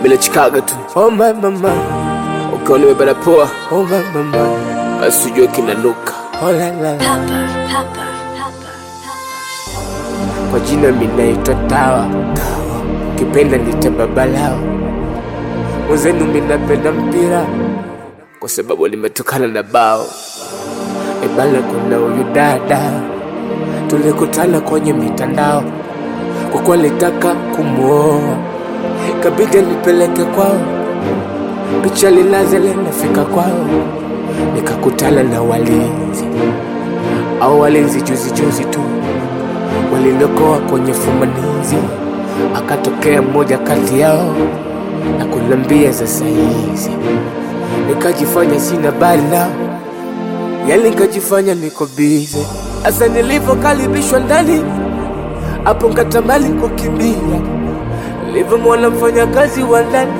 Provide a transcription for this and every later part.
bila chikaga tu oh my mama ukiwa nimebana poa oh my mama asijue kinanuka oh la la Pepper, pepper, pepper, kwa jina minaitwa tawa tawa kipenda nitababalao mwenzenu minapenda mpira kwa sababu limetokana na bao ebana kuna huyu dada tulikutana kwenye mitandao kwa kuwa litaka kumwoa kabidi nipeleke kwao picha lilaze linafika kwao nikakutana na walinzi au walinzi juzi juzi tu walinokoa kwenye fumanizi akatokea mmoja kati yao na kunambia sasa hizi nikajifanya sina bali nao yani nikajifanya niko bize hasa nilivyokaribishwa ndani hapo nkatamani kukimbia nilivyomwona mfanyakazi wa ndani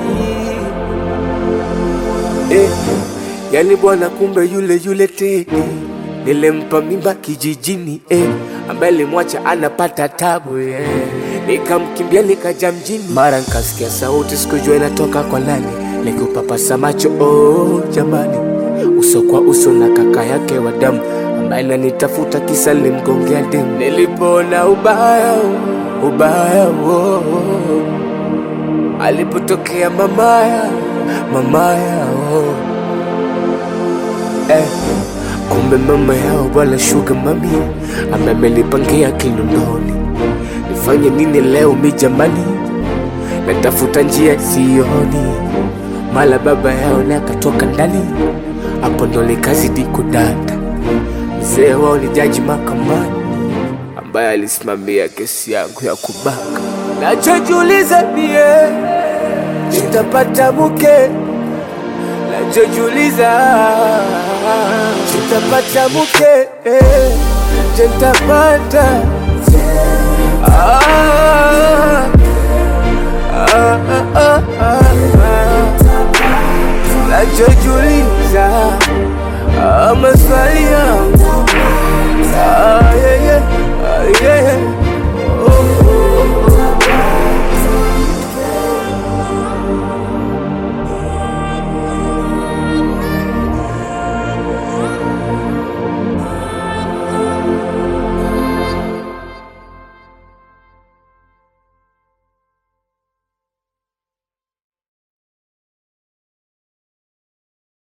eh, yani bwana kumbe yule yule Tedi nilimpa mimba kijijini eh, ambaye limwacha anapata tabu eh. Nikamkimbia nikaja mjini, mara nikasikia sauti sikujua inatoka kwa nani, nikupapasa macho oh, jamani, uso kwa uso na kaka yake wa damu ambaye nanitafuta kisa limgongea demu. Nilipoona ubaya ubaya oh, oh. alipotokea mamaya mamaya oh. eh, kumbe mama yao bwana shuga mami ambaye amenipangia kinondoni nifanye nini leo mi jamani natafuta njia sioni mala baba yao naye akatoka ndani hapo ndo nikazidi kudata mzee wao ni jaji mahakamani ambaye alisimamia kesi yangu ya kubaka nachojiuliza mie nitapata mke nachojiuliza nitapata mke eh, je nitapata ah,